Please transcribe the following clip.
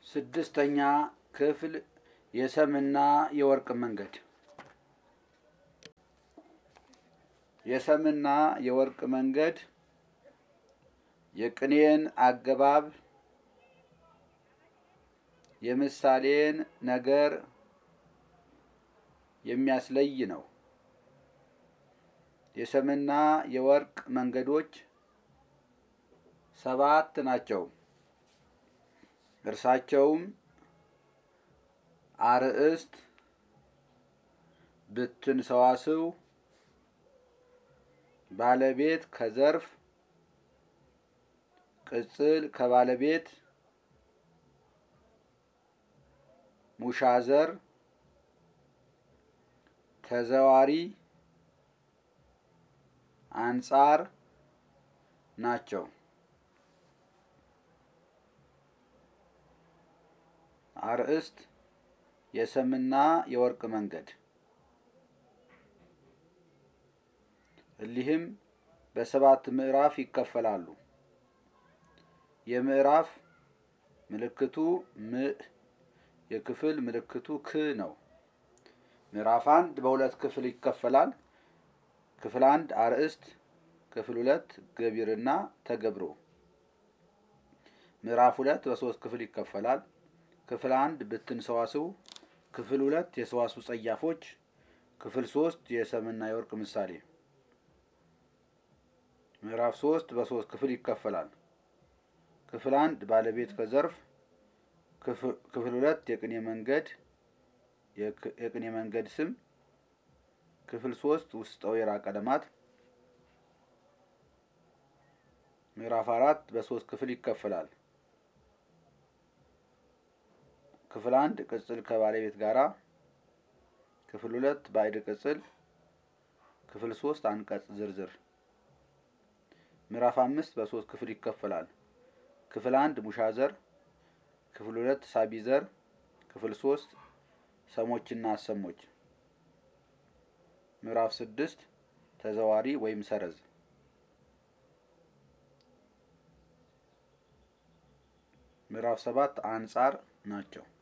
ስድስተኛ ክፍል የሰምና የወርቅ መንገድ የሰምና የወርቅ መንገድ የቅኔን አገባብ የምሳሌን ነገር የሚያስለይ ነው። የሰምና የወርቅ መንገዶች ሰባት ናቸው። እርሳቸውም አርእስት፣ ብትን ሰዋስው፣ ባለቤት ከዘርፍ፣ ቅጽል ከባለቤት፣ ሙሻዘር፣ ተዘዋሪ፣ አንጻር ናቸው። አርእስት የሰምና የወርቅ መንገድ እሊህም በሰባት ምዕራፍ ይከፈላሉ። የምዕራፍ ምልክቱ ም የክፍል ምልክቱ ክ ነው። ምዕራፍ አንድ በሁለት ክፍል ይከፈላል። ክፍል አንድ አርእስት፣ ክፍል ሁለት ገቢርና ተገብሮ። ምዕራፍ ሁለት በሶስት ክፍል ይከፈላል። ክፍል አንድ ብትን ሰዋስው፣ ክፍል ሁለት የሰዋስው ጸያፎች፣ ክፍል ሶስት የሰምና የወርቅ ምሳሌ። ምዕራፍ ሶስት በሶስት ክፍል ይከፈላል። ክፍል አንድ ባለቤት ከዘርፍ፣ ክፍል ሁለት የቅኔ መንገድ የቅኔ መንገድ ስም፣ ክፍል ሶስት ውስጠ ወይራ ቀለማት። ምዕራፍ አራት በሶስት ክፍል ይከፈላል። ክፍል አንድ ቅጽል ከባለቤት ጋራ፣ ክፍል ሁለት ባዕድ ቅጽል፣ ክፍል ሶስት አንቀጽ ዝርዝር። ምዕራፍ አምስት በሶስት ክፍል ይከፈላል። ክፍል አንድ ሙሻዘር፣ ክፍል ሁለት ሳቢዘር፣ ክፍል ሶስት ሰሞችና አሰሞች። ምዕራፍ ስድስት ተዘዋሪ ወይም ሰረዝ። ምዕራፍ ሰባት አንጻር ናቸው።